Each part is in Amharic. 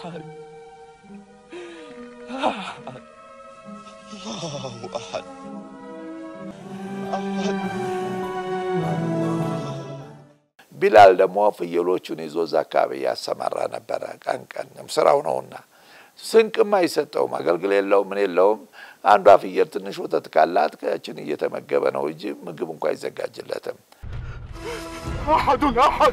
أحد أحد الله أحد ቢላል ደግሞ ፍየሎቹን ይዞ እዛ አካባቢ ያሰማራ ነበረ። ቀን ቀን ስራው ነውና ስንቅም አይሰጠውም፣ አገልግል የለውም፣ ምን የለውም። አንዷ ፍየል ትንሽ ወተት ካላት ከችን እየተመገበ ነው እንጂ ምግብ እንኳ አይዘጋጅለትም። أحد أحد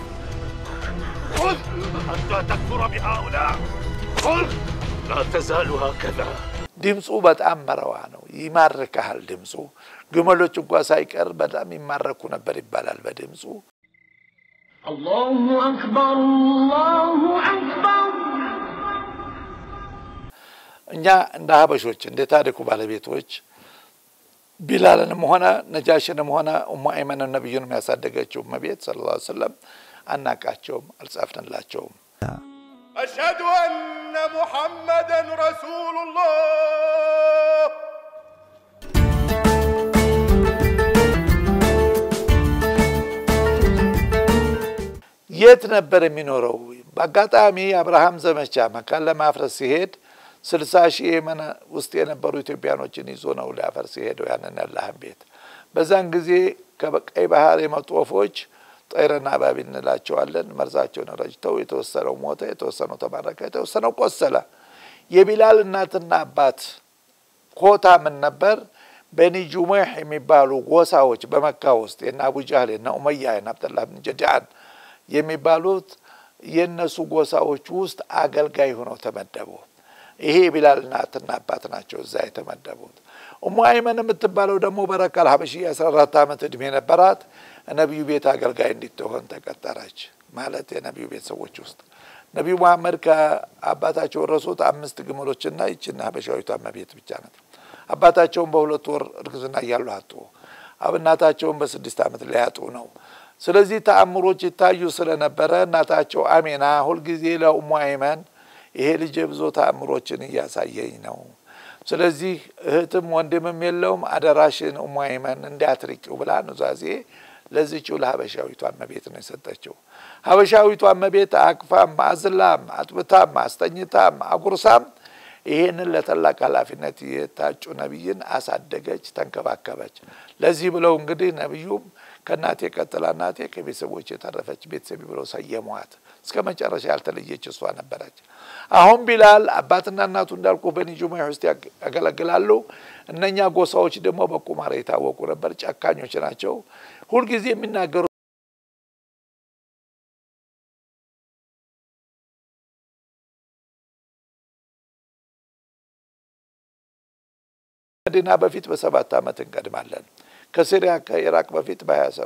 خذ حتى تكفر بهؤلاء خذ لا تزال هكذا ድምፁ በጣም መረዋ ነው፣ ይማርካል ድምፁ። ግመሎች እንኳ ሳይቀር በጣም ይማረኩ ነበር ይባላል በድምፁ። الله أكبر الله أكبر እኛ እንደ ሀበሾች እንደ ታሪኩ ባለቤቶች ቢላልንም ሆነ ነጃሽንም ሆነ ኡሙ አይመንን ነቢዩንም ያሳደገችው እመቤት ሰለላሁ ዐለይሂ ወሰለም አናቃቸውም፣ አልጻፍንላቸውም። أشهد أن محمدا رسول الله የት ነበር የሚኖረው? በአጋጣሚ አብርሃም ዘመቻ መካን ለማፍረስ ሲሄድ ስልሳ ሺህ የመን ውስጥ የነበሩ ኢትዮጵያኖችን ይዞ ነው ሊያፈርስ የሄደው ያንን ያላህን ቤት። በዛን ጊዜ ከቀይ ባህር የመጡ ወፎች ጠይረና አባቢል እንላቸዋለን። መርዛቸውን ረጭተው የተወሰነው ሞተ፣ የተወሰነው ተማረከ፣ የተወሰነው ቆሰለ። የቢላል እናትና አባት ኮታ ምን ነበር? በኒ ጁሙሕ የሚባሉ ጎሳዎች በመካ ውስጥ የነ አቡ ጃህል የነ ኡመያ የነ አብደላህ ብን ጀድዓን የሚባሉት የእነሱ ጎሳዎች ውስጥ አገልጋይ ሆነው ተመደቡ። ይሄ የቢላል እናትና አባት ናቸው እዛ የተመደቡት። ኡሙ አይመን የምትባለው ደግሞ በረካል ሀበሺ የአስራ አራት ዓመት እድሜ ነበራት። ነቢዩ ቤት አገልጋይ እንድትሆን ተቀጠረች። ማለት የነቢዩ ቤተሰቦች ውስጥ ነቢዩ መሐመድ ከአባታቸው ወረሱት አምስት ግመሎችና ይችን ሀበሻዊቷ እመቤት ብቻ ናት። አባታቸውን በሁለት ወር እርግዝና እያሉ አጡ። እናታቸውን በስድስት ዓመት ሊያጡ ነው። ስለዚህ ተአምሮች ይታዩ ስለነበረ እናታቸው አሜና ሁልጊዜ ለኡሙ አይመን ይሄ ልጅ ብዙ ተአምሮችን እያሳየኝ ነው። ስለዚህ እህትም ወንድምም የለውም፣ አደራሽን ኡሙ አይመን እንዳትርቂው ብላ ኑዛዜ ለዚችው ለሀበሻዊቷ እመቤት ነው የሰጠችው። ሀበሻዊቷ እመቤት አቅፋም፣ አዝላም፣ አጥብታም፣ አስተኝታም፣ አጉርሳም ይሄንን ለታላቅ ኃላፊነት የታጩ ነቢይን አሳደገች፣ ተንከባከበች። ለዚህ ብለው እንግዲህ ነቢዩም ከእናቴ ቀጥላ እናቴ ከቤተሰቦች የተረፈች ቤተሰቢ ብለው ሰየሟት። እስከ መጨረሻ ያልተለየች እሷ ነበረች። አሁን ቢላል አባትና እናቱ እንዳልኩ በኒ ጁሙዕ ውስጥ ያገለግላሉ። እነኛ ጎሳዎች ደግሞ በቁማር የታወቁ ነበር፣ ጨካኞች ናቸው። ሁልጊዜ የሚናገሩ መዲና በፊት በሰባት ዓመት እንቀድማለን። ከሲሪያ ከኢራቅ በፊት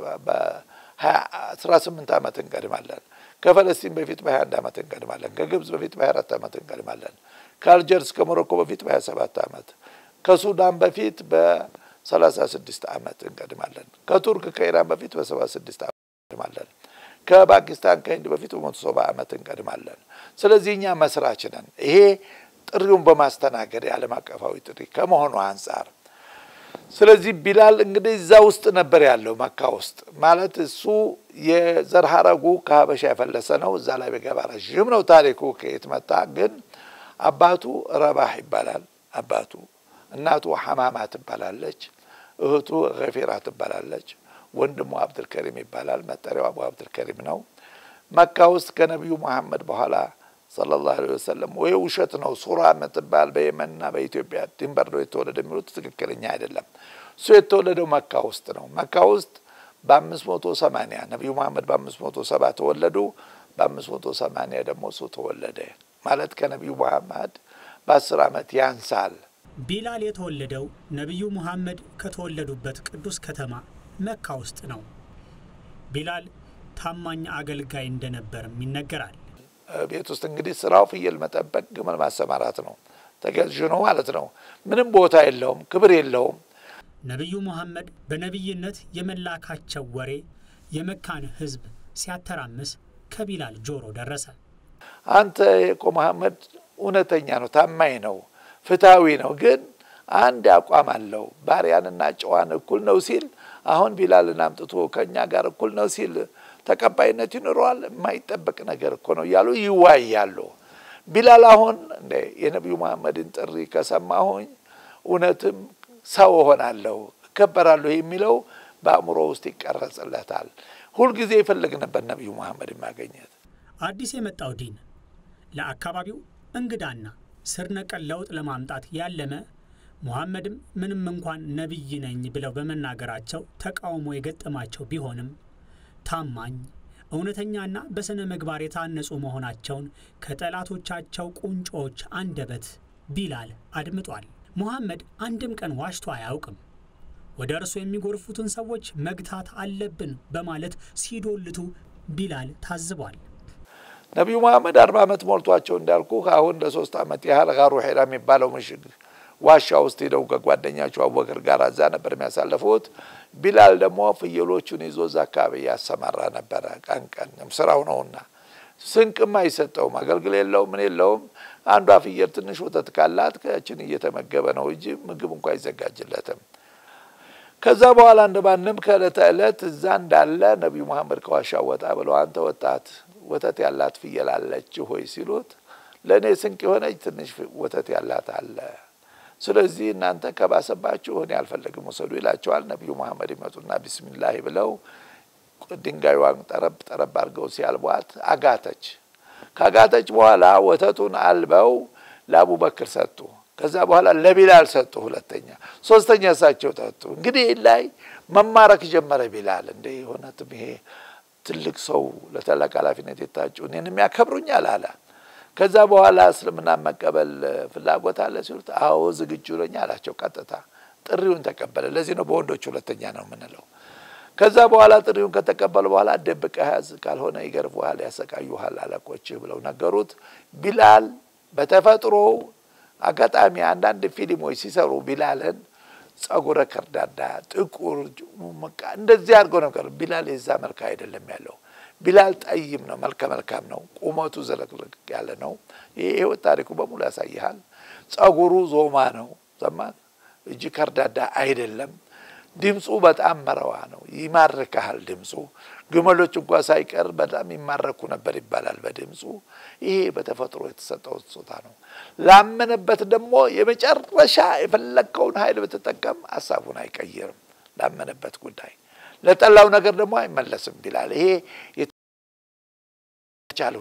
በአስራ ስምንት ዓመት እንቀድማለን። ከፈለስጢን በፊት በሀያ አንድ ዓመት እንቀድማለን። ከግብጽ በፊት በሀያ አራት ዓመት እንቀድማለን። ከአልጀርስ ከሞሮኮ በፊት በሀያ ሰባት ዓመት ከሱዳን በፊት በሰላሳ ስድስት ዓመት እንቀድማለን። ከቱርክ ከኢራን በፊት በሰባ ስድስት ዓመት እንቀድማለን። ከፓኪስታን ከህንድ በፊት በመቶ ሰባ ዓመት እንቀድማለን። ስለዚህ እኛ መስራች ነን። ይሄ ጥሪውን በማስተናገድ የዓለም አቀፋዊ ጥሪ ከመሆኑ አንጻር ስለዚህ ቢላል እንግዲህ እዛ ውስጥ ነበር ያለው መካ ውስጥ ማለት እሱ የዘር ሀረጉ ከሀበሻ የፈለሰ ነው። እዛ ላይ በገባ ረዥም ነው ታሪኩ ከየት መጣ። ግን አባቱ ረባህ ይባላል አባቱ። እናቱ ሐማማ ትባላለች። እህቱ ገፊራ ትባላለች። ወንድሙ አብድልከሪም ይባላል። መጠሪያው አቡ አብድልከሪም ነው። መካ ውስጥ ከነቢዩ መሐመድ በኋላ ሰለላሁ ዐለይሂ ወሰለም ወይ ውሸት ነው። ሱራ የምትባል በየመንና በኢትዮጵያ ድንበር ነው የተወለደ የሚሉት ትክክለኛ አይደለም። እሱ የተወለደው መካ ውስጥ ነው። መካ ውስጥ በአምስት መቶ ሰማኒያ ነቢዩ መሐመድ በአምስት መቶ ሰባ ተወለዱ። በአምስት መቶ ሰማኒያ ደግሞ እሱ ተወለደ ማለት ከነቢዩ መሐመድ በአስር ዓመት ያንሳል። ቢላል የተወለደው ነቢዩ ሙሐመድ ከተወለዱበት ቅዱስ ከተማ መካ ውስጥ ነው። ቢላል ታማኝ አገልጋይ እንደነበርም ይነገራል። ቤት ውስጥ እንግዲህ ስራው ፍየል መጠበቅ፣ ግመል ማሰማራት ነው። ተገዥ ነው ማለት ነው። ምንም ቦታ የለውም፣ ክብር የለውም። ነቢዩ ሙሐመድ በነቢይነት የመላካቸው ወሬ የመካን ሕዝብ ሲያተራምስ ከቢላል ጆሮ ደረሰ። አንተ እኮ መሐመድ እውነተኛ ነው፣ ታማኝ ነው፣ ፍትሐዊ ነው፣ ግን አንድ አቋም አለው። ባሪያንና ጨዋን እኩል ነው ሲል አሁን ቢላልን አምጥቶ ከእኛ ጋር እኩል ነው ሲል ተቀባይነት ይኖረዋል? የማይጠበቅ ነገር እኮ ነው እያሉ ይዋያሉ። ቢላል አሁን እንደ የነቢዩ መሐመድን ጥሪ ከሰማሁኝ እውነትም ሰው እሆናለሁ እከበራለሁ የሚለው በአእምሮ ውስጥ ይቀረጽለታል። ሁልጊዜ ይፈልግ ነበር ነቢዩ መሐመድ ማገኘት። አዲስ የመጣው ዲን ለአካባቢው እንግዳና ስር ነቀል ለውጥ ለማምጣት ያለመ ሙሐመድም ምንም እንኳን ነቢይ ነኝ ብለው በመናገራቸው ተቃውሞ የገጠማቸው ቢሆንም ታማኝ እውነተኛና በሥነ ምግባር የታነጹ መሆናቸውን ከጠላቶቻቸው ቁንጮዎች አንደበት ቢላል አድምጧል። ሙሐመድ አንድም ቀን ዋሽቶ አያውቅም። ወደ እርሱ የሚጎርፉትን ሰዎች መግታት አለብን በማለት ሲዶልቱ ቢላል ታዝቧል። ነቢዩ መሐመድ አርባ ዓመት ሞልቷቸው እንዳልኩ አሁን ለሶስት ዓመት ያህል ጋሩ ሄራ የሚባለው ምሽግ ዋሻ ውስጥ ሄደው ከጓደኛቸው አቡበክር ጋር እዛ ነበር የሚያሳልፉት። ቢላል ደግሞ ፍየሎቹን ይዞ እዛ አካባቢ ያሰማራ ነበረ። ቀን ቀን ስራው ነውና ስንቅም አይሰጠውም፣ አገልግል የለውም፣ ምን የለውም። አንዷ ፍየል ትንሽ ወተት ካላት ከችን እየተመገበ ነው እንጂ ምግብ እንኳ አይዘጋጅለትም። ከዛ በኋላ እንደማንም ከዕለተ ዕለት እዛ እንዳለ ነቢዩ መሐመድ ከዋሻ ወጣ ብለው አንተ ወጣት ወተት ያላት ፍየል አለች ሆይ ሲሉት ለእኔ ስንቅ የሆነች ትንሽ ወተት ያላት አለ ስለዚህ እናንተ ከባሰባችሁ እኔ አልፈለግም ውሰዱ ይላቸዋል። ነቢዩ መሐመድ ይመጡና ቢስሚላህ ብለው ድንጋዩን ጠረብ ጠረብ አድርገው ሲያልቧት አጋተች። ካጋተች በኋላ ወተቱን አልበው ለአቡበክር ሰጡ። ከዛ በኋላ ለቢላል ሰጡ። ሁለተኛ፣ ሶስተኛ እሳቸው ጠጡ። እንግዲህ ላይ መማረክ ጀመረ ቢላል። እንደ የሆነትም ይሄ ትልቅ ሰው ለታላቅ ኃላፊነት የታጩ እኔንም ያከብሩኛል አለ። ከዛ በኋላ እስልምና መቀበል ፍላጎት አለ ሲሉት፣ አዎ ዝግጁ ነኝ አላቸው። ቀጥታ ጥሪውን ተቀበለ። ለዚህ ነው በወንዶች ሁለተኛ ነው የምንለው። ከዛ በኋላ ጥሪውን ከተቀበሉ በኋላ ደብቀህ ያዝ፣ ካልሆነ ይገርፉሃል፣ ያሰቃዩሃል አለቆችህ ብለው ነገሩት። ቢላል በተፈጥሮው አጋጣሚ አንዳንድ ፊልሞች ሲሰሩ ቢላልን ጸጉረ ከርዳዳ፣ ጥቁር መቃ እንደዚህ አድርገው ነው። ቢላል የዛ መልክ አይደለም ያለው ቢላል ጠይም ነው፣ መልከ መልካም ነው። ቁመቱ ዘለቅለቅ ያለ ነው። ይህ ህይወት ታሪኩ በሙሉ ያሳይሃል። ጸጉሩ ዞማ ነው፣ ዘማን እጅ ከርዳዳ አይደለም። ድምፁ በጣም መረዋ ነው፣ ይማርካሃል ድምፁ። ግመሎች እንኳ ሳይቀር በጣም ይማረኩ ነበር ይባላል በድምፁ። ይሄ በተፈጥሮ የተሰጠው ስጦታ ነው። ላመነበት ደግሞ የመጨረሻ የፈለግከውን ኃይል ብትጠቀም ሀሳቡን አይቀይርም። ላመነበት ጉዳይ ለጠላው ነገር ደግሞ አይመለስም ቢላል። ይሄ የተቻለው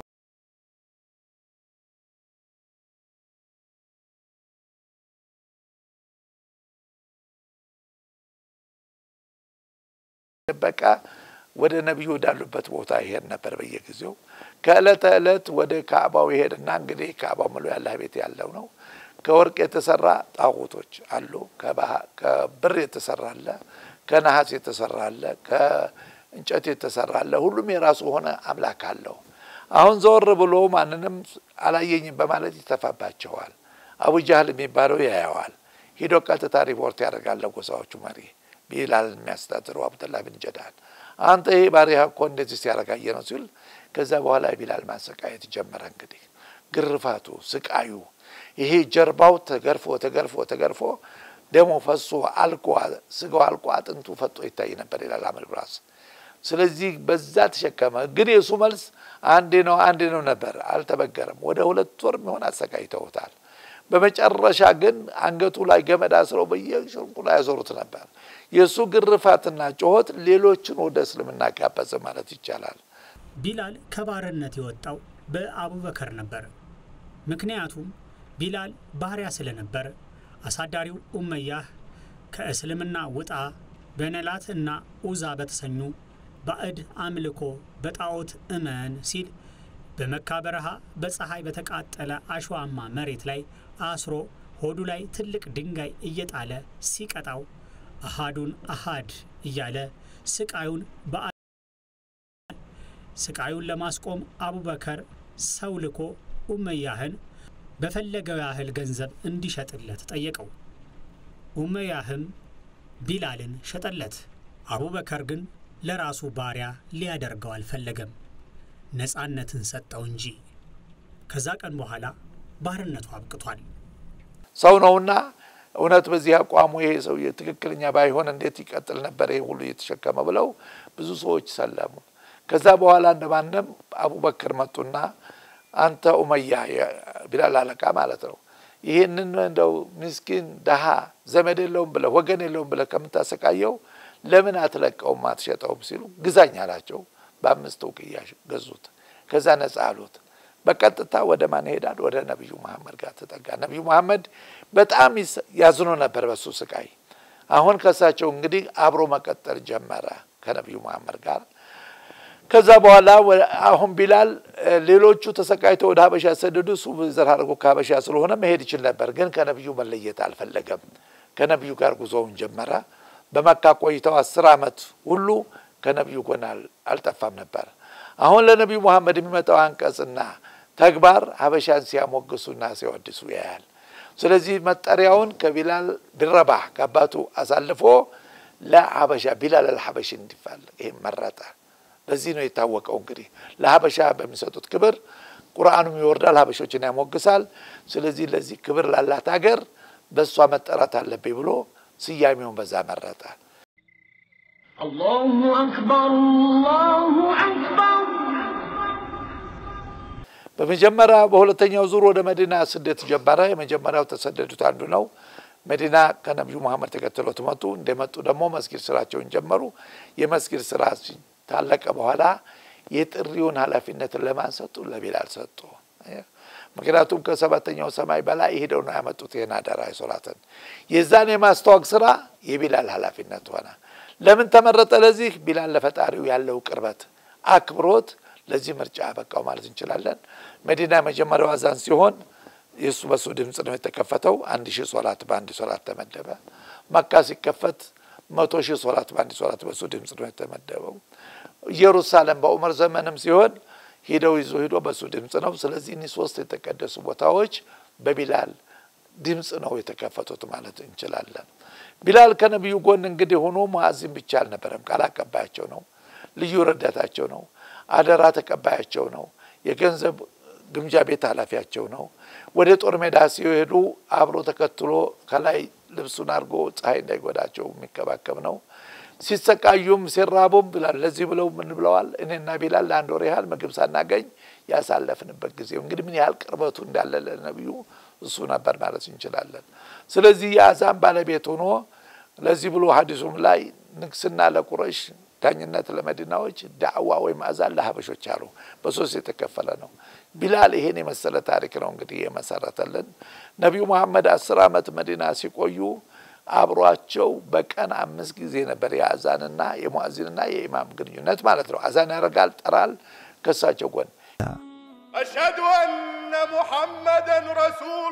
በቃ ወደ ነቢዩ ወዳሉበት ቦታ ይሄድ ነበር በየጊዜው። ከእለተ ዕለት ወደ ካዕባው ይሄድና እንግዲህ ካዕባው ምሎ ያለ ቤት ያለው ነው። ከወርቅ የተሰራ ጣዖቶች አሉ። ከብር የተሰራ አለ፣ ከነሐስ የተሰራ አለ፣ ከእንጨት የተሰራ አለ። ሁሉም የራሱ ሆነ አምላክ አለው። አሁን ዘወር ብሎ ማንንም አላየኝም በማለት ይተፋባቸዋል። አቡ ጃህል የሚባለው ያየዋል። ሂዶ ቀጥታ ሪፖርት ያደርጋል ለጎሳዎቹ መሪ ቢላል የሚያስተዳድረው አብደላ ብን ጀዳል አንተ ይሄ ባሪያ እኮ እንደዚህ ሲያረጋየ ነው ሲል ከዛ በኋላ ቢላል ማሰቃየት ጀመረ። እንግዲህ ግርፋቱ፣ ስቃዩ ይሄ ጀርባው ተገርፎ ተገርፎ ተገርፎ ደሞ ፈሶ አልቆ ስጋው አልቆ አጥንቱ ፈጦ ይታይ ነበር ይላል አምር ብራስ። ስለዚህ በዛ ተሸከመ። ግን የእሱ መልስ አንዴ ነው አንዴ ነው ነበር፣ አልተበገረም። ወደ ሁለት ወር የሚሆን አሰቃይተውታል። በመጨረሻ ግን አንገቱ ላይ ገመድ አስረው በየሽንቁ ላይ ያዞሩት ነበር። የእሱ ግርፋትና ጩኸት ሌሎችን ወደ እስልምና ጋበዘ ማለት ይቻላል። ቢላል ከባርነት የወጣው በአቡበከር ነበር። ምክንያቱም ቢላል ባሪያ ስለነበር አሳዳሪው ኡመያህ ከእስልምና ውጣ በነላት እና ኡዛ በተሰኙ ባዕድ አምልኮ በጣዖት እመን ሲል በመካ በረሃ በፀሐይ በተቃጠለ አሸዋማ መሬት ላይ አስሮ ሆዱ ላይ ትልቅ ድንጋይ እየጣለ ሲቀጣው አሃዱን አሃድ እያለ ስቃዩን በአ ስቃዩን ለማስቆም አቡበከር ሰው ልኮ ኡመያህን በፈለገው ያህል ገንዘብ እንዲሸጥለት ጠየቀው። ኡመያህም ቢላልን ሸጠለት። አቡበከር ግን ለራሱ ባሪያ ሊያደርገው አልፈለገም። ነፃነትን ሰጠው እንጂ። ከዛ ቀን በኋላ ባርነቱ አብቅቷል። ሰው ነውና እውነት በዚህ አቋሙ ይሄ ሰውዬ ትክክለኛ ባይሆን እንዴት ይቀጥል ነበር ይሄ ሁሉ እየተሸከመ ብለው ብዙ ሰዎች ሰለሙ። ከዛ በኋላ እንደማንም አቡበክር መጡና አንተ ኡመያ ቢላል አለቃ ማለት ነው። ይህንን እንደው ምስኪን ደሃ ዘመድ የለውም ብለህ ወገን የለውም ብለህ ከምታሰቃየው ለምን አትለቀውም አትሸጠውም ሲሉ ግዛኝ አላቸው። በአምስት ውቅያ ገዙት። ከዛ ነጻ አሉት። በቀጥታ ወደ ማን ይሄዳል? ወደ ነቢዩ መሐመድ ጋር ተጠጋ። ነቢዩ መሐመድ በጣም ያዝኖ ነበር በሱ ስቃይ። አሁን ከእሳቸው እንግዲህ አብሮ መቀጠል ጀመረ ከነቢዩ መሐመድ ጋር። ከዛ በኋላ አሁን ቢላል ሌሎቹ ተሰቃይተው ወደ ሀበሻ ያሰደዱ እሱ ዘር አድርጎ ከሀበሻ ስለሆነ መሄድ ይችል ነበር፣ ግን ከነቢዩ መለየት አልፈለገም። ከነቢዩ ጋር ጉዞውን ጀመረ። በመካ ቆይተው አስር ዓመት ሁሉ ከነቢዩ ጎን አልጠፋም ነበር። አሁን ለነቢዩ መሐመድ የሚመጣው አንቀጽና ተግባር ሀበሻን ሲያሞግሱና ሲያወድሱ ያያል። ስለዚህ መጠሪያውን ከቢላል ቢረባህ ከአባቱ አሳልፎ ለሀበሻ ቢላል አልሀበሽ እንዲባል ይህም መረጠ። በዚህ ነው የታወቀው። እንግዲህ ለሀበሻ በሚሰጡት ክብር ቁርአኑም ይወርዳል፣ ሀበሾችን ያሞግሳል። ስለዚህ ለዚህ ክብር ላላት ሀገር በእሷ መጠራት አለብኝ ብሎ ስያሜውን በዛ መረጠ። الله أكبر الله أكبر በመጀመሪያ በሁለተኛው ዙር ወደ መዲና ስደት ጀመረ። የመጀመሪያው ተሰደዱት አንዱ ነው። መዲና ከነቢዩ መሐመድ ተከትለው ትመጡ እንደመጡ ደግሞ መስጊድ ስራቸውን ጀመሩ። የመስጊድ ስራ ታለቀ በኋላ የጥሪውን ኃላፊነትን ለማን ሰጡ? ለቢላል ሰጡ። ምክንያቱም ከሰባተኛው ሰማይ በላይ ሄደው ነው ያመጡት ይህን አደራ ሶላትን። የዛን የማስተዋወቅ ስራ የቢላል ኃላፊነት ሆነ። ለምን ተመረጠ? ለዚህ ቢላል ለፈጣሪው ያለው ቅርበት፣ አክብሮት ለዚህ ምርጫ በቃው ማለት እንችላለን። መዲና የመጀመሪያው አዛን ሲሆን የእሱ በሱ ድምፅ ነው የተከፈተው። አንድ ሺህ ሶላት በአንድ ሶላት ተመደበ። መካ ሲከፈት መቶ ሺህ ሶላት በአንድ ሶላት በሱ ድምፅ ነው የተመደበው። ኢየሩሳሌም በዑመር ዘመንም ሲሆን ሂደው ይዞ ሂዶ በሱ ድምፅ ነው። ስለዚህ እኒህ ሶስት የተቀደሱ ቦታዎች በቢላል ድምፅ ነው የተከፈቱት ማለት እንችላለን። ቢላል ከነቢዩ ጎን እንግዲህ ሆኖ ሙአዚን ብቻ አልነበረም፣ ቃል አቀባያቸው ነው፣ ልዩ ረዳታቸው ነው፣ አደራ ተቀባያቸው ነው፣ የገንዘብ ግምጃ ቤት ኃላፊያቸው ነው። ወደ ጦር ሜዳ ሲሄዱ አብሮ ተከትሎ ከላይ ልብሱን አድርጎ ፀሐይ እንዳይጎዳቸው የሚከባከብ ነው። ሲሰቃዩም ሲራቡም ብላል ለዚህ ብለው ምን ብለዋል? እኔና ቢላል ለአንድ ወር ያህል ምግብ ሳናገኝ ያሳለፍንበት ጊዜ እንግዲህ ምን ያህል ቅርበቱ እንዳለ ለነቢዩ እሱ ነበር ማለት እንችላለን። ስለዚህ የአዛን ባለቤት ሆኖ ለዚህ ብሎ ሀዲሱም ላይ ንግስና ለቁረሽ፣ ዳኝነት ለመዲናዎች፣ ዳዕዋ ወይም አዛን ለሀበሾች አሉ። በሶስት የተከፈለ ነው። ቢላል ይሄን የመሰለ ታሪክ ነው እንግዲህ የመሰረተልን። ነቢዩ መሐመድ አስር ዓመት መዲና ሲቆዩ አብሯቸው በቀን አምስት ጊዜ ነበር የአዛንና የሙአዚንና የኢማም ግንኙነት ማለት ነው። አዛን ያደርጋል፣ ጠራል ከሳቸው ጎን أشهد أن محمدا رسول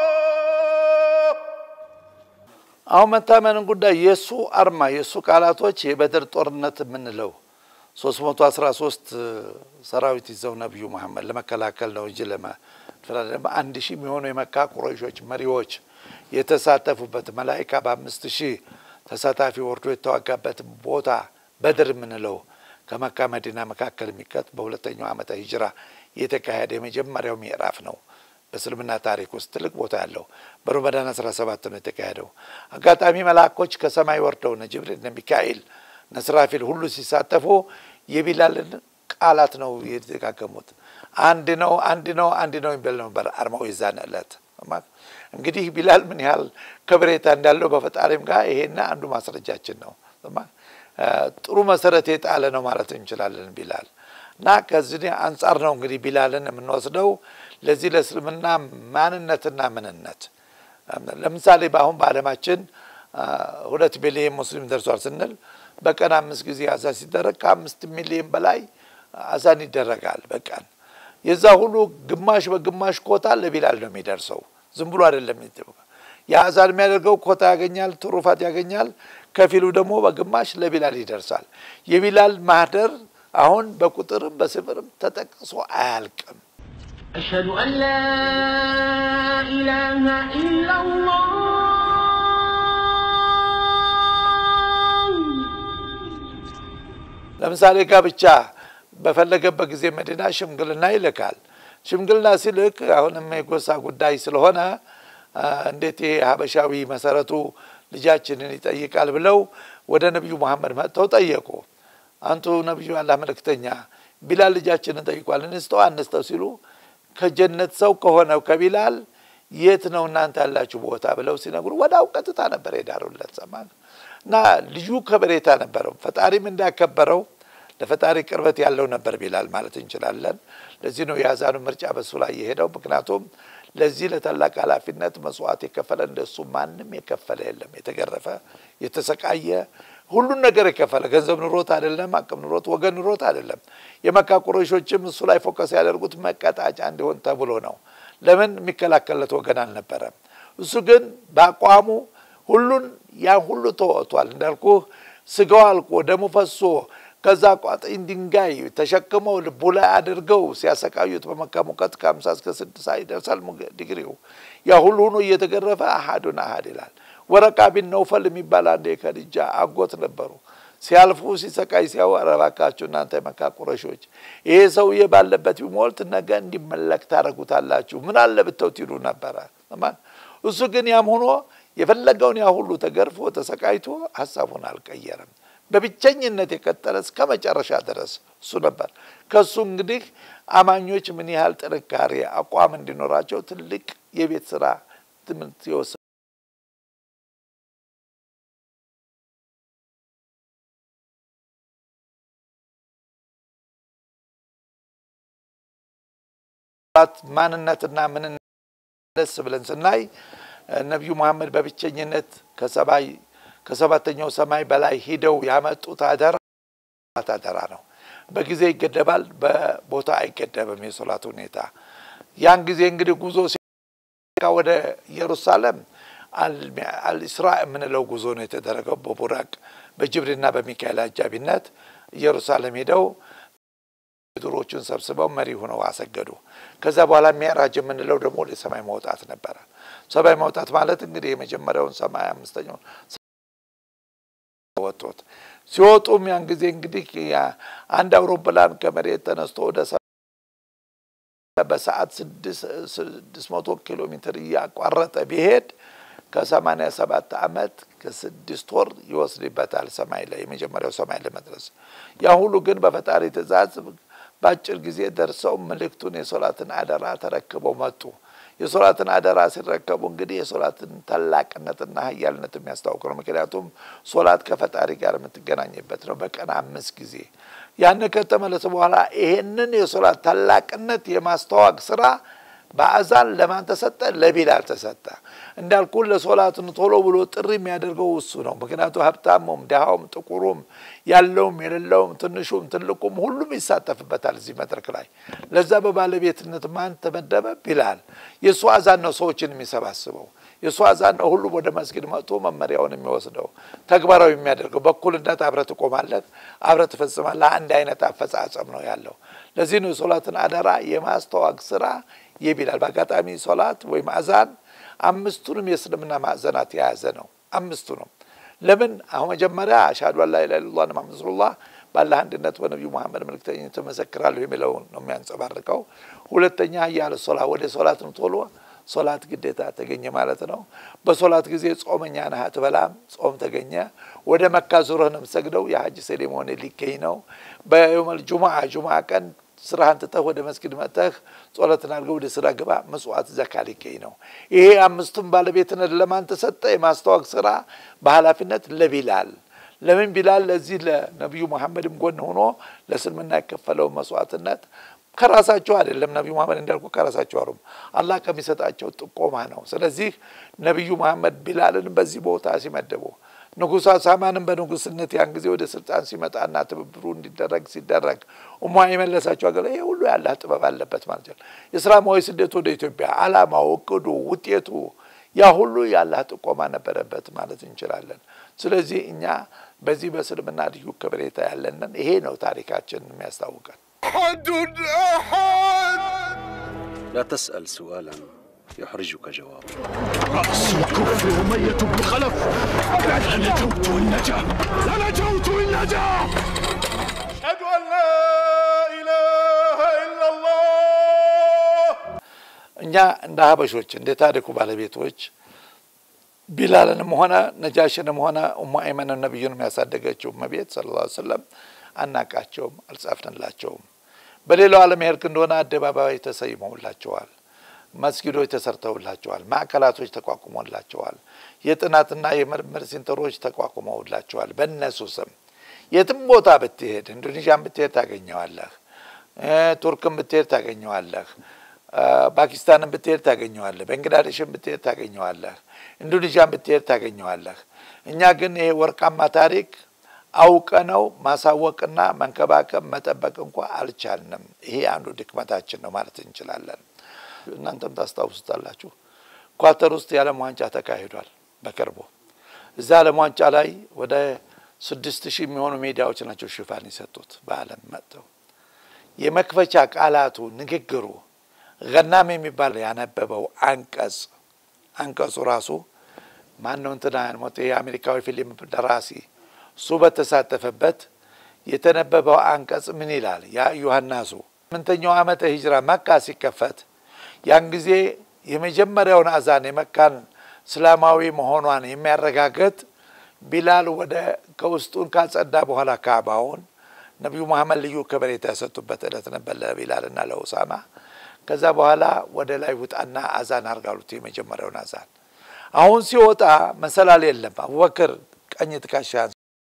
الله አሁን መታመንን ጉዳይ የእሱ አርማ የእሱ ቃላቶች የበድር ጦርነት የምንለው ሶስት መቶ አስራ ሶስት ሰራዊት ይዘው ነቢዩ መሐመድ ለመከላከል ነው እንጂ ለማ አንድ ሺህ የሚሆኑ የመካ ቁረይሾች መሪዎች የተሳተፉበት መላይካ በአምስት ሺህ ተሳታፊ ወርዶ የተዋጋበት ቦታ በድር የምንለው ከመካ መዲና መካከል የሚቀጥ በሁለተኛው ዓመተ ሂጅራ የተካሄደ የመጀመሪያው ምዕራፍ ነው። በእስልምና ታሪክ ውስጥ ትልቅ ቦታ ያለው በረመዳን አስራ ሰባት ነው የተካሄደው። አጋጣሚ መላኮች ከሰማይ ወርደው እነ ጅብሪል እነ ሚካኤል እነ ስራፊል ሁሉ ሲሳተፉ የቢላልን ቃላት ነው የተደጋገሙት። አንድ ነው አንድ ነው አንድ ነው የሚል ነበር አርማው የዛን ዕለት። እንግዲህ ቢላል ምን ያህል ከብሬታ እንዳለው በፈጣሪም ጋር ይሄና አንዱ ማስረጃችን ነው። ጥሩ መሰረት የጣለ ነው ማለት እንችላለን ቢላል እና ከዚህ አንጻር ነው እንግዲህ ቢላልን የምንወስደው ለዚህ ለእስልምና ማንነትና ምንነት። ለምሳሌ በአሁን በዓለማችን ሁለት ሚሊዮን ሙስሊም ደርሷል ስንል በቀን አምስት ጊዜ አዛን ሲደረግ ከአምስት ሚሊዮን በላይ አዛን ይደረጋል በቀን። የዛ ሁሉ ግማሽ በግማሽ ኮታ ለቢላል ነው የሚደርሰው። ዝም ብሎ አይደለም። የአዛን የሚያደርገው ኮታ ያገኛል፣ ትሩፋት ያገኛል። ከፊሉ ደግሞ በግማሽ ለቢላል ይደርሳል። የቢላል ማህደር አሁን በቁጥርም በስፍርም ተጠቅሶ አያልቅም። أشهد أن لا إله إلا الله ለምሳሌ ጋብቻ በፈለገበት ጊዜ መዲና ሽምግልና ይልካል። ሽምግልና ሲልክ አሁንም የጎሳ ጉዳይ ስለሆነ እንዴት ይሄ ሀበሻዊ መሰረቱ ልጃችንን ይጠይቃል ብለው ወደ ነቢዩ መሐመድ መጥተው ጠየቁ። አንቱ ነቢዩ አላህ መልእክተኛ ቢላል ልጃችንን ጠይቋል፣ እንስተው አንስተው ሲሉ ከጀነት ሰው ከሆነው ከቢላል የት ነው እናንተ ያላችሁ ቦታ ብለው ሲነግሩ ወዳው ቀጥታ ነበር የዳሩለት ሰማ እና ልዩ ከበሬታ ነበረው። ፈጣሪም እንዳከበረው ለፈጣሪ ቅርበት ያለው ነበር ቢላል ማለት እንችላለን። ለዚህ ነው የአዛኑ ምርጫ በሱ ላይ የሄደው። ምክንያቱም ለዚህ ለታላቅ ኃላፊነት መስዋዕት የከፈለ እንደሱ ማንም የከፈለ የለም። የተገረፈ የተሰቃየ ሁሉን ነገር የከፈለ ገንዘብ ኑሮት አይደለም፣ አቅም ኑሮት፣ ወገን ኑሮት አይደለም። የመካ ቁረይሾችም እሱ ላይ ፎከስ ያደርጉት መቀጣጫ እንዲሆን ተብሎ ነው። ለምን የሚከላከልለት ወገን አልነበረም። እሱ ግን በአቋሙ ሁሉን ያን ሁሉ ተወጥቷል። እንዳልኩ ስጋው አልቆ ደሙ ፈሶ ከዛ ቋጥኝ ድንጋይ ተሸክመው ልቡ ላይ አድርገው ሲያሰቃዩት በመካ ሙቀት ከሀምሳ እስከ ስድሳ ይደርሳል ዲግሪው። ያ ሁሉ ሆኖ እየተገረፈ አሀዱን አሀድ ይላል። ወረቃ ቢን ነውፈል የሚባል አንድ የከድጃ አጎት ነበሩ። ሲያልፉ ሲሰቃይ ሲያው እባካችሁ እናንተ የመካ ቁረሾች ይሄ ሰውዬ ባለበት ቢሞልት ነገ እንዲመለክ ታደርጉታላችሁ፣ ምን አለ ብተውት ይሉ ነበረ። እሱ ግን ያም ሆኖ የፈለገውን ያ ሁሉ ተገርፎ ተሰቃይቶ ሀሳቡን አልቀየረም። በብቸኝነት የቀጠለ እስከ መጨረሻ ድረስ እሱ ነበር። ከሱ እንግዲህ አማኞች ምን ያህል ጥንካሬ አቋም እንዲኖራቸው ትልቅ የቤት ስራ ትምህርት የወሰ ማንነትና ምንነት ደስ ብለን ስናይ ነቢዩ መሐመድ በብቸኝነት ከሰባይ ከሰባተኛው ሰማይ በላይ ሂደው ያመጡት አደራ አደራ ነው። በጊዜ ይገደባል፣ በቦታ አይገደብም የሶላት ሁኔታ። ያን ጊዜ እንግዲህ ጉዞ ወደ ኢየሩሳሌም አልኢስራ የምንለው ጉዞ ነው የተደረገው። በቡራቅ በጅብሪልና በሚካኤል አጃቢነት ኢየሩሳሌም ሄደው ድሮቹን ሰብስበው መሪ ሆነው አሰገዱ። ከዛ በኋላ ሚዕራጅ የምንለው ደግሞ ወደ ሰማይ መውጣት ነበረ። ሰማይ መውጣት ማለት እንግዲህ የመጀመሪያውን ሰማይ አምስተኛውን ወጡት። ሲወጡም ያን ጊዜ እንግዲህ አንድ አውሮፕላን ከመሬት ተነስቶ ወደ በሰዓት ስድስት መቶ ኪሎ ሜትር እያቋረጠ ቢሄድ ከሰማኒያ ሰባት ዓመት ከስድስት ወር ይወስድበታል ሰማይ ላይ የመጀመሪያው ሰማይ ለመድረስ። ያ ሁሉ ግን በፈጣሪ ትእዛዝ በአጭር ጊዜ ደርሰው ምልክቱን የሶላትን አደራ ተረክበው መጡ። የሶላትን አደራ ሲረከቡ እንግዲህ የሶላትን ታላቅነትና ኃያልነት የሚያስታውቅ ነው። ምክንያቱም ሶላት ከፈጣሪ ጋር የምትገናኝበት ነው። በቀን አምስት ጊዜ ያን ከተመለሰ በኋላ ይሄንን የሶላት ታላቅነት የማስተዋወቅ ስራ በአዛን ለማን ተሰጠ? ለቢላል ተሰጠ። እንዳልኩ ለሶላትን ቶሎ ብሎ ጥሪ የሚያደርገው እሱ ነው። ምክንያቱ ሀብታሙም፣ ድሃውም፣ ጥቁሩም፣ ያለውም የሌለውም፣ ትንሹም ትልቁም ሁሉም ይሳተፍበታል እዚህ መድረክ ላይ። ለዛ በባለቤትነት ማን ተመደበ? ቢላል። የእሱ አዛን ነው ሰዎችን የሚሰባስበው። የእሱ አዛን ነው ሁሉም ወደ መስጊድ መጥቶ መመሪያውን የሚወስደው ተግባራዊ የሚያደርገው። በእኩልነት አብረህ ትቆማለህ፣ አብረህ ትፈጽማለህ። አንድ አይነት አፈጻጸም ነው ያለው። ለዚህ ነው የሶላትን አደራ የማስተዋወቅ ስራ የቢላል በአጋጣሚ ሶላት ወይም አዛን አምስቱንም የእስልምና ማዕዘናት የያዘ ነው። አምስቱ ነው። ለምን አሁን መጀመሪያ አሽሀዱ አን ላ ኢላሀ ኢለላህ ሙሐመድ ረሱሉላህ ባላህ አንድነት በነቢዩ መሐመድ መልእክተኝነት እመሰክራለሁ የሚለውን ነው የሚያንጸባርቀው። ሁለተኛ ያለ ሶላት ወደ ሶላት ነው ቶሎ ሶላት ግዴታ ተገኘ ማለት ነው። በሶላት ጊዜ ጾመኛ ነህ አትበላም፣ ጾም ተገኘ። ወደ መካ ዙረህ ነው የምትሰግደው፣ የሀጅ ሴሬሞኒ ሊገኝ ነው። በየውመል ጁሙዓ ጁሙዓ ቀን ስራህን ትተህ ወደ መስጊድ መጥተህ ጸሎትን አድርገህ ወደ ስራ ግባ። ምጽዋት ዘካ ሊገኝ ነው። ይሄ አምስቱም ባለቤትነት ለማን ተሰጠ? የማስተዋወቅ ስራ በኃላፊነት ለቢላል። ለምን ቢላል ለዚህ ለነቢዩ መሐመድም ጎን ሆኖ ለእስልምና የከፈለው መስዋዕትነት ከራሳቸው አይደለም። ነቢዩ መሐመድ እንዳልኩ ከራሳቸው አሩም አላህ ከሚሰጣቸው ጥቆማ ነው። ስለዚህ ነቢዩ መሐመድ ቢላልን በዚህ ቦታ ሲመደቡ ንጉሥ ሳማንም በንጉስነት ያን ጊዜ ወደ ስልጣን ሲመጣና ትብብሩ እንዲደረግ ሲደረግ ኡማ የመለሳቸው አገር ይሄ ሁሉ ያላህ ጥበብ አለበት ማለት ነው። የእስላማዊ ስደት ወደ ኢትዮጵያ አላማው፣ እቅዱ፣ ውጤቱ ያ ሁሉ ያላህ ጥቆማ ነበረበት ማለት እንችላለን። ስለዚህ እኛ በዚህ በእስልምና ልዩ ከበሬታ ያለንን ይሄ ነው ታሪካችን የሚያስታውቀን። أحد أحد لا تسأل سؤالا يحرجك جوابه رأس الكفر أمية بن خلف لنجوت إن نجا لنجوت إن نجا أشهد أن لا إله إلا الله እኛ እንደ ሀበሾች እንደ ታሪኩ ባለቤቶች ቢላልንም ሆነ ነጃሽንም ሆነ ኡሙ አይመንን ነቢዩንም ያሳደገችው እመቤት ሰለላሁ ዐለይሂ ወሰለም አናቃቸውም፣ አልጻፍንላቸውም። በሌላው ዓለም ሄድክ እንደሆነ አደባባይ ተሰይመውላቸዋል። መስጊዶች ተሰርተውላቸዋል። ማዕከላቶች ተቋቁሞላቸዋል። የጥናትና የምርምር ሴንተሮች ተቋቁመውላቸዋል። በእነሱ ስም የትም ቦታ ብትሄድ ኢንዶኔዥያን ብትሄድ ታገኘዋለህ። ቱርክን ብትሄድ ታገኘዋለህ። ፓኪስታንን ብትሄድ ታገኘዋለህ። ባንግላዴሽን ብትሄድ ታገኘዋለህ። ኢንዶኔዥያን ብትሄድ ታገኘዋለህ። እኛ ግን ይሄ ወርቃማ ታሪክ አውቀነው ማሳወቅና መንከባከብ መጠበቅ እንኳ አልቻልንም። ይሄ አንዱ ድክመታችን ነው ማለት እንችላለን። እናንተም ታስታውሱታላችሁ። ኳተር ውስጥ የዓለም ዋንጫ ተካሂዷል በቅርቡ። እዛ ዓለም ዋንጫ ላይ ወደ ስድስት ሺህ የሚሆኑ ሜዲያዎች ናቸው ሽፋን የሰጡት በዓለም መጥተው የመክፈቻ ቃላቱ ንግግሩ ገናም የሚባል ያነበበው አንቀጽ አንቀጹ ራሱ ማን ነው እንትና ሞት የአሜሪካዊ ፊልም ደራሲ እሱ በተሳተፈበት የተነበበው አንቀጽ ምን ይላል? ያ ዮሐናሱ ስምንተኛው ዓመተ ሂጅራ መካ ሲከፈት ያን ጊዜ የመጀመሪያውን አዛን የመካን እስላማዊ መሆኗን የሚያረጋግጥ ቢላል ወደ ከውስጡን ካጸዳ በኋላ ካዕባውን ነቢዩ መሐመድ ልዩ ከበሬታ የሰጡበት ዕለት ነበር ለቢላልና ለኡሳማ። ከዛ በኋላ ወደ ላይ ውጣና አዛን አርጋሉት የመጀመሪያውን አዛን። አሁን ሲወጣ መሰላል የለም። አቡበክር ቀኝ ትከሻህን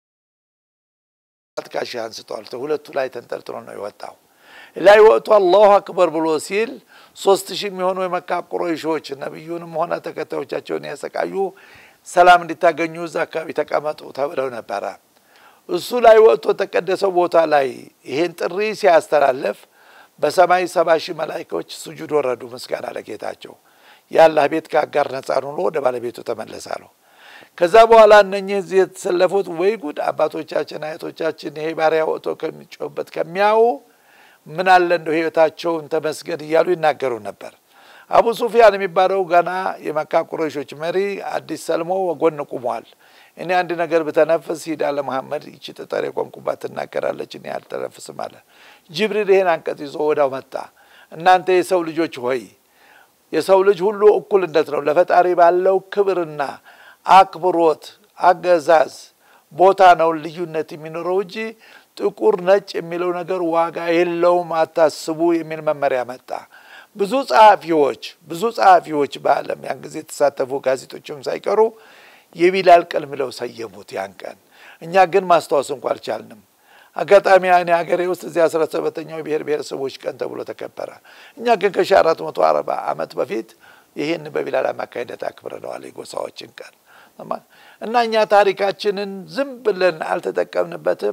ትከሻህን አንስተዋል። ሁለቱ ላይ ተንጠልጥሎ ነው የወጣው። ላይ ወጥቶ አላሁ አክበር ብሎ ሲል ሶስት ሺህ የሚሆኑ የመካ ቁረይሾች ነቢዩንም ሆነ ተከታዮቻቸውን ያሰቃዩ ሰላም እንዲታገኙ እዛ አካባቢ ተቀመጡ ተብለው ነበረ። እሱ ላይ ወጥቶ ተቀደሰው ቦታ ላይ ይሄን ጥሪ ሲያስተላልፍ በሰማይ ሰባ ሺህ መላይኮች ስጁድ ወረዱ፣ ምስጋና ለጌታቸው። የአላህ ቤት ከአጋር ነጻ ሆኖ ወደ ባለቤቱ ተመለሰ ነው። ከዛ በኋላ እነኚህ እዚህ የተሰለፉት ወይ ጉድ አባቶቻችን አያቶቻችን ይሄ ባሪያ ወጥቶ ከሚጮህበት ከሚያዩ ምን አለ እንደው ህይወታቸውን ተመስገን እያሉ ይናገሩ ነበር። አቡ ሱፊያን የሚባለው ገና የመካ ቁረይሾች መሪ አዲስ ሰልሞ ወጎን ቁሟል። እኔ አንድ ነገር ብተነፍስ ሂዳ ለመሐመድ ይቺ ጠጠር የቆምኩባት ትናገራለች፣ እኔ አልተነፍስም አለ። ጅብሪል ይሄን አንቀጽ ይዞ ወዳው መጣ። እናንተ የሰው ልጆች ሆይ የሰው ልጅ ሁሉ እኩልነት ነው ለፈጣሪ ባለው ክብርና አክብሮት አገዛዝ ቦታ ነው ልዩነት የሚኖረው እንጂ ጥቁር ነጭ የሚለው ነገር ዋጋ የለውም፣ አታስቡ የሚል መመሪያ መጣ። ብዙ ጸሐፊዎች ብዙ ጸሐፊዎች በዓለም ያን ጊዜ የተሳተፉ ጋዜጦችም ሳይቀሩ የቢላል ቀን ብለው ሰየሙት ያን ቀን። እኛ ግን ማስታወስ እንኳ አልቻልንም። አጋጣሚ እኔ ሀገሬ ውስጥ እዚህ አስራ ሰባተኛው ብሔር ብሔረሰቦች ቀን ተብሎ ተከበረ። እኛ ግን ከሺ አራት መቶ አርባ ዓመት በፊት ይህን በቢላል አማካኝነት አክብረነዋል የጎሳዎችን ቀን እና እኛ ታሪካችንን ዝም ብለን አልተጠቀምንበትም።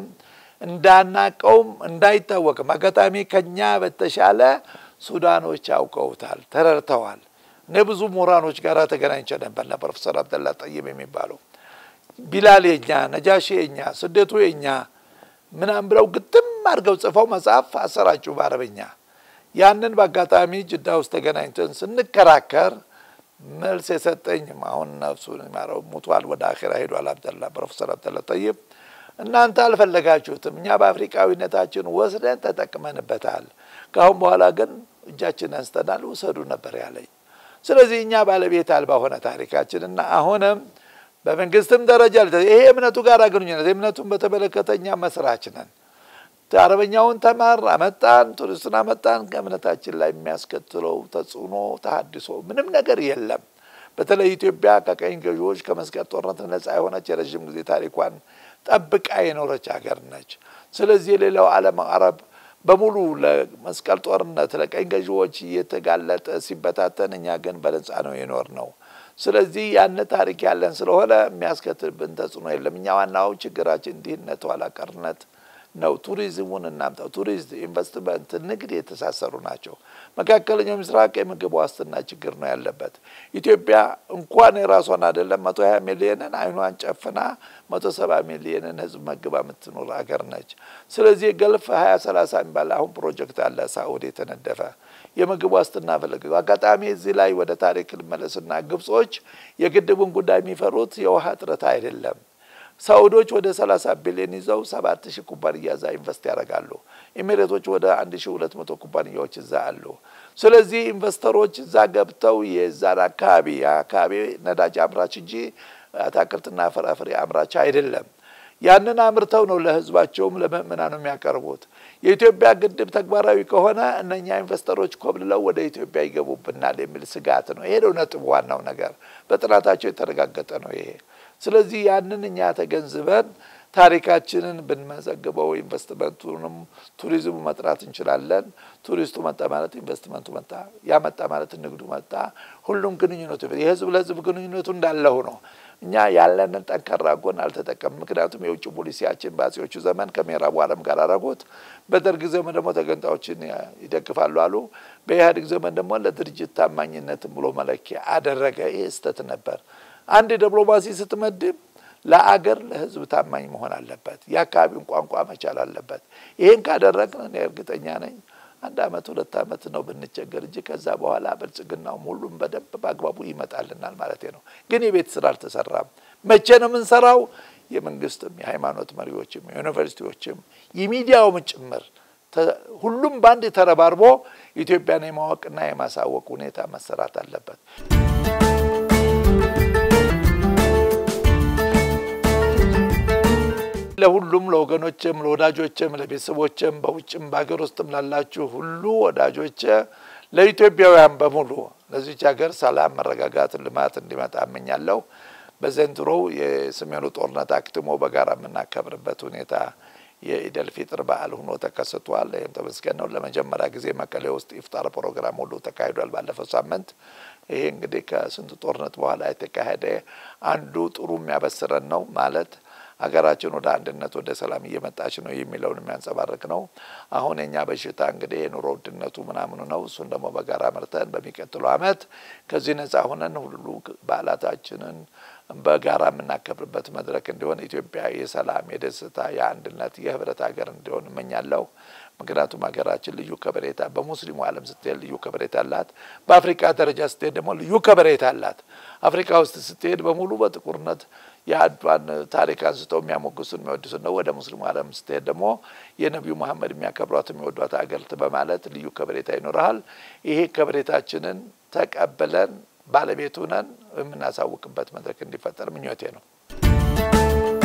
እንዳናቀውም እንዳይታወቅም አጋጣሚ ከኛ በተሻለ ሱዳኖች አውቀውታል፣ ተረድተዋል። እኔ ብዙ ምሁራኖች ጋር ተገናኝቼ ነበር ና ፕሮፌሰር አብደላ ጠይብ የሚባሉ ቢላል የኛ ነጃሺ የኛ ስደቱ የኛ ምናም ብለው ግጥም አድርገው ጽፈው መጽሐፍ አሰራጩ በአረበኛ። ያንን በአጋጣሚ ጅዳ ውስጥ ተገናኝተን ስንከራከር መልስ የሰጠኝም አሁን ነፍሱን ይማረው ሙቷል፣ ወደ አኼራ ሄዷል። አብደላ ፕሮፌሰር አብደላ ጠይብ እናንተ አልፈለጋችሁትም፣ እኛ በአፍሪካዊነታችን ወስደን ተጠቅመንበታል። ከአሁን በኋላ ግን እጃችን አንስተናል፣ ውሰዱ ነበር ያለኝ። ስለዚህ እኛ ባለቤት አልባ ሆነ ታሪካችን እና አሁንም በመንግስትም ደረጃ ይሄ እምነቱ ጋር ግንኙነት እምነቱን በተመለከተ እኛ መስራች ነን። አረበኛውን ተማር አመጣን፣ ቱሪስቱን አመጣን። ከእምነታችን ላይ የሚያስከትለው ተጽዕኖ ተሀድሶ ምንም ነገር የለም። በተለይ ኢትዮጵያ ከቀኝ ገዢዎች ከመስቀል ጦርነት ነጻ የሆነች የረዥም ጊዜ ታሪኳን ጠብቃ የኖረች ሀገር ነች። ስለዚህ የሌላው ዓለም አረብ በሙሉ ለመስቀል ጦርነት ለቀኝ ገዢዎች እየተጋለጠ ሲበታተን፣ እኛ ግን በነጻ ነው የኖር ነው። ስለዚህ ያን ታሪክ ያለን ስለሆነ የሚያስከትልብን ተጽዕኖ የለም። እኛ ዋናው ችግራችን ድህነት፣ ኋላ ቀርነት ነው። ቱሪዝሙን እናምጣው። ቱሪዝም፣ ኢንቨስትመንት፣ ንግድ የተሳሰሩ ናቸው። መካከለኛው ምስራቅ የምግብ ዋስትና ችግር ነው ያለበት። ኢትዮጵያ እንኳን የራሷን አይደለም መቶ ሀያ ሚሊዮንን አይኗን ጨፍና መቶ ሰባ ሚሊዮንን ህዝብ መግባ የምትኖር ሀገር ነች። ስለዚህ ገልፍ ሀያ ሰላሳ የሚባል አሁን ፕሮጀክት አለ ሳኡዲ የተነደፈ የምግብ ዋስትና ፈለገ። አጋጣሚ እዚህ ላይ ወደ ታሪክ ልመለስና ግብጾች የግድቡን ጉዳይ የሚፈሩት የውሃ እጥረት አይደለም። ሳኡዶች ወደ 30 ቢሊዮን ይዘው 7 ሺህ ኩባንያ እዛ ኢንቨስት ያደርጋሉ። ኤሚሬቶች ወደ 1200 ኩባንያዎች እዛ አሉ። ስለዚህ ኢንቨስተሮች እዛ ገብተው የዛን አካባቢ የአካባቢ ነዳጅ አምራች እንጂ አትክልትና ፍራፍሬ አምራች አይደለም። ያንን አምርተው ነው ለህዝባቸውም ለምእመናኑ የሚያቀርቡት። የኢትዮጵያ ግድብ ተግባራዊ ከሆነ እነኛ ኢንቨስተሮች ኮብልለው ወደ ኢትዮጵያ ይገቡብናል የሚል ስጋት ነው። ይሄ ነው ነጥቡ፣ ዋናው ነገር በጥናታቸው የተረጋገጠ ነው ይሄ። ስለዚህ ያንን እኛ ተገንዝበን ታሪካችንን ብንመዘግበው ኢንቨስትመንቱንም ቱሪዝሙ መጥራት እንችላለን። ቱሪስቱ መጣ ማለት ኢንቨስትመንቱ መጣ፣ ያ መጣ ማለት ንግዱ መጣ። ሁሉም ግንኙነቱ የህዝብ ለህዝብ ግንኙነቱ እንዳለው ነው። እኛ ያለንን ጠንካራ ጎን አልተጠቀም። ምክንያቱም የውጭ ፖሊሲያችን በአጼዎቹ ዘመን ከምዕራቡ ዓለም ጋር አደረጉት። በደርግ ዘመን ደግሞ ተገንጣዮችን ይደግፋሉ አሉ። በኢህአዴግ ዘመን ደግሞ ለድርጅት ታማኝነትን ብሎ መለኪያ አደረገ። ይህ ስህተት ነበር። አንድ ዲፕሎማሲ ስትመድብ ለአገር ለህዝብ ታማኝ መሆን አለበት። የአካባቢውን ቋንቋ መቻል አለበት። ይህን ካደረግን እኔ እርግጠኛ ነኝ አንድ አመት ሁለት አመት ነው ብንቸገር እንጂ ከዛ በኋላ ብልጽግናውም ሁሉም በደንብ በአግባቡ ይመጣልናል ማለት ነው። ግን የቤት ስራ አልተሰራም። መቼ ነው የምንሰራው? የመንግስትም የሃይማኖት መሪዎችም የዩኒቨርሲቲዎችም የሚዲያውም ጭምር ሁሉም በአንድ ተረባርቦ ኢትዮጵያን የማወቅና የማሳወቅ ሁኔታ መሰራት አለበት። ለሁሉም ለወገኖችም፣ ለወዳጆችም፣ ለቤተሰቦችም በውጭም በሀገር ውስጥም ላላችሁ ሁሉ ወዳጆች፣ ለኢትዮጵያውያን በሙሉ ለዚች ሀገር ሰላም፣ መረጋጋት፣ ልማት እንዲመጣ እመኛለሁ። በዘንድሮው የሰሜኑ ጦርነት አክትሞ በጋራ የምናከብርበት ሁኔታ የኢደል ፊጥር በዓል ሆኖ ተከስቷል። ይህም ተመስገን ነው። ለመጀመሪያ ጊዜ መቀሌ ውስጥ ኢፍጣር ፕሮግራም ሁሉ ተካሂዷል ባለፈው ሳምንት። ይሄ እንግዲህ ከስንት ጦርነት በኋላ የተካሄደ አንዱ ጥሩ የሚያበስረን ነው ማለት ሀገራችን ወደ አንድነት ወደ ሰላም እየመጣች ነው የሚለውን የሚያንጸባርቅ ነው። አሁን የኛ በሽታ እንግዲህ የኑሮ ውድነቱ ምናምኑ ነው። እሱን ደግሞ በጋራ መርተን በሚቀጥለው ዓመት ከዚህ ነጻ ሆነን ሁሉ በዓላታችንን በጋራ የምናከብርበት መድረክ እንዲሆን ኢትዮጵያ የሰላም፣ የደስታ፣ የአንድነት፣ የህብረት ሀገር እንዲሆን እመኛለሁ። ምክንያቱም ሀገራችን ልዩ ከበሬታ በሙስሊሙ ዓለም ስትሄድ ልዩ ከበሬታ አላት። በአፍሪካ ደረጃ ስትሄድ ደግሞ ልዩ ከበሬታ አላት። አፍሪካ ውስጥ ስትሄድ በሙሉ በጥቁርነት የአድዋን ታሪክ አንስተው የሚያሞግሱን የሚወድሱን ነው። ወደ ሙስሊሙ ዓለም ስትሄድ ደግሞ የነቢዩ መሐመድ የሚያከብሯት የሚወዷት ሀገር በማለት ልዩ ከበሬታ ይኖረሃል። ይሄ ከበሬታችንን ተቀብለን ባለቤቱ ነን የምናሳውቅበት መድረክ እንዲፈጠር ምኞቴ ነው።